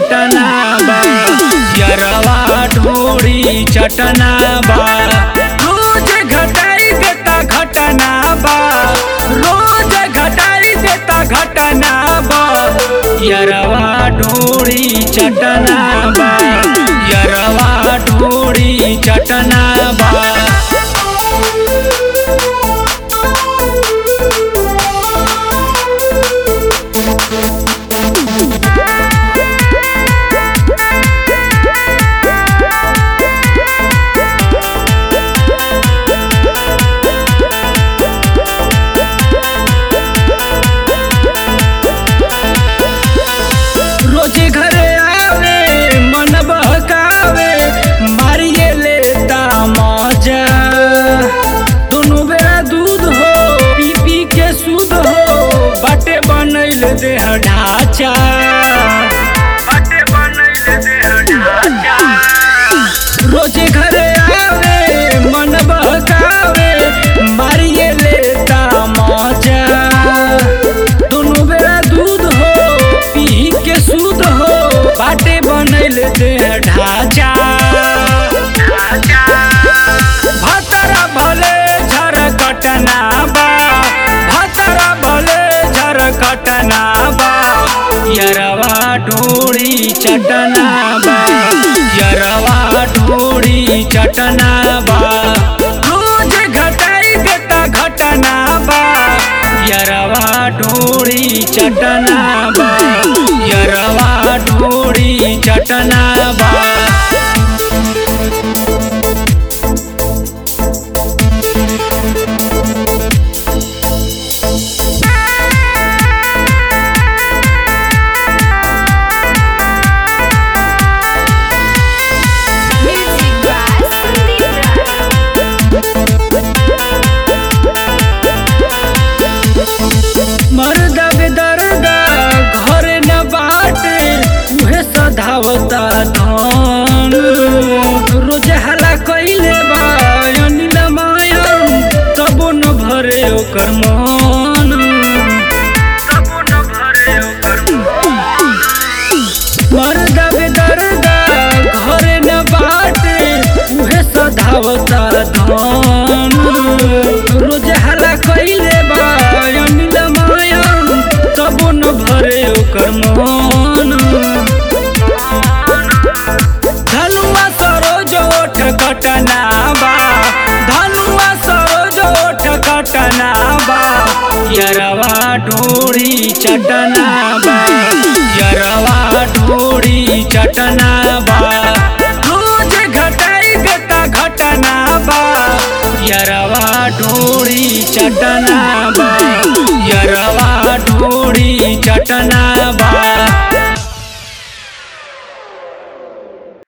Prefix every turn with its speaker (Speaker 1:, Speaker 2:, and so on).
Speaker 1: चटना बा यरवा ढोड़ी चटना बा रोज घटाई देता घटना बा रोज घटाई देता घटना बा यरवा ढोड़ी चटना बा यरवा ढोड़ी चटना बा रोज घरे आवे मन बहकावे मारिए लेता मजा दोनों बेरा दूध हो पी पी के शुद्ध हो बाटे बनैल देह ढांचा बाटे बनैल देह ढांचा रोज घरे आवे मन बहकावे मारिए लेता मजा दोनों बेरा दूध हो पी के शुद्ध हो बाटे बनैल देह ढांचा भतरा भले झर कटना बा भतरा भले झर कटना बा यरवा ढोड़ी चटना बा यरवा ढोड़ी चटना बा रोज घटाई देता घटना बा यरवा ढोड़ी चटना बा यरवा ढोड़ी चटना बा
Speaker 2: Music by Sandeep Raj.
Speaker 1: मर्द बेदर्दा घर न बाटे उहे सधावता धन रोज हला कइले बा अनिल मायन तबो न भरे ओकर मन तबो न भरे ओकर मर्द बेदर्दा घर न बाटे उहे सधावता धन रोज हला कइले बा अनिल मायन तबो न भरे ओकर मन धनुआ सरोज ओठ कटना बा धनुआ सरोज ओठ कटना बा यरवा ढोड़ी चटना बा यरवा ढोड़ी चटना